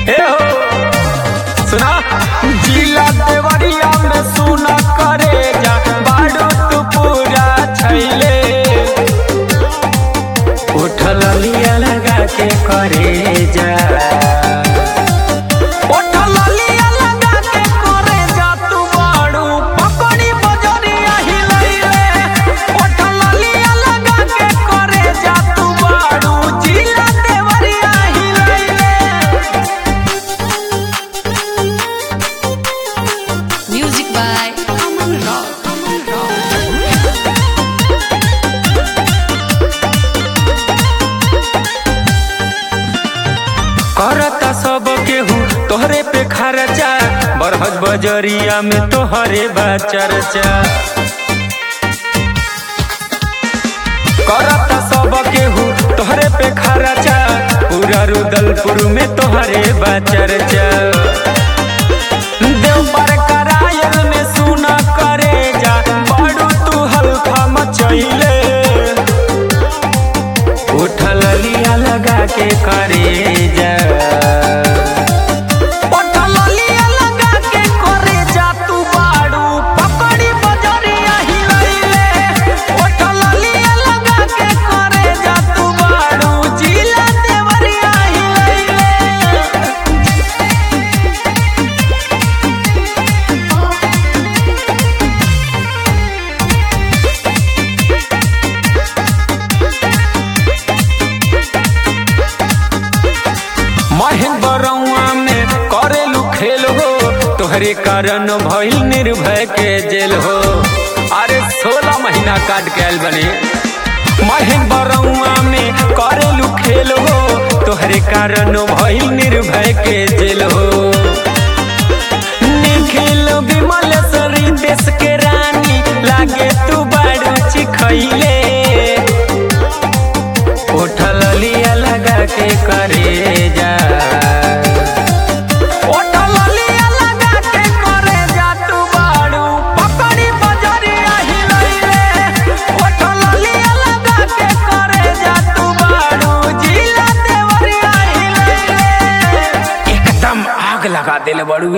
ए हो सुना जिला देवरिया में सुना करे जा बाड़ू तू पूरा छैले उठल लिया लगा के करे जा उठल लिया लगा के करे जा तू बाड़ू पकड़ी बजरिया हिलैले उठल लिया लगा के करे जा तू बाड़ू जिला देवरिया हिलैले Music by Aman Rock. Aman Rock. करता सब केहू तोहरे पे खर्चा बरहज बजरिया में तोहरे बा चर्चा करता सब केहू तोहरे पे खर्चा पूरा रुदलपुर में तोहरे बा चर्चा देव पर करायल में सुना करे जा बड़ू तू हल्का मचैले उठल लिया लगा के करे जा उठल लिया लगा के करे जा तू बाड़ू पकड़ी बजरिया हिलैले उठल लिया लगा के करे जा तू बाड़ू जिला देवरिया हिलैले महेंद्रवा में करेलू खेल हो तोहरे कारण भइल निर्भय के जेल हो अरे सोलह महीना काट के आयल बने महेंद्रवा में करेलू खेल हो तोहरे कारण भइल निर्भय के जेल हो निखिल विमल सरी देश के रानी लागे तू बाड़ू चिखैले उठल लिया लगा के करे जा उठल लिया लगा के करे जा तू बाड़ू पकड़ी बजरिया हिलैले उठल लिया लगा के करे जा तू बाड़ू जिला देवरिया हिलैले एकदम आग लगा देले बड़ू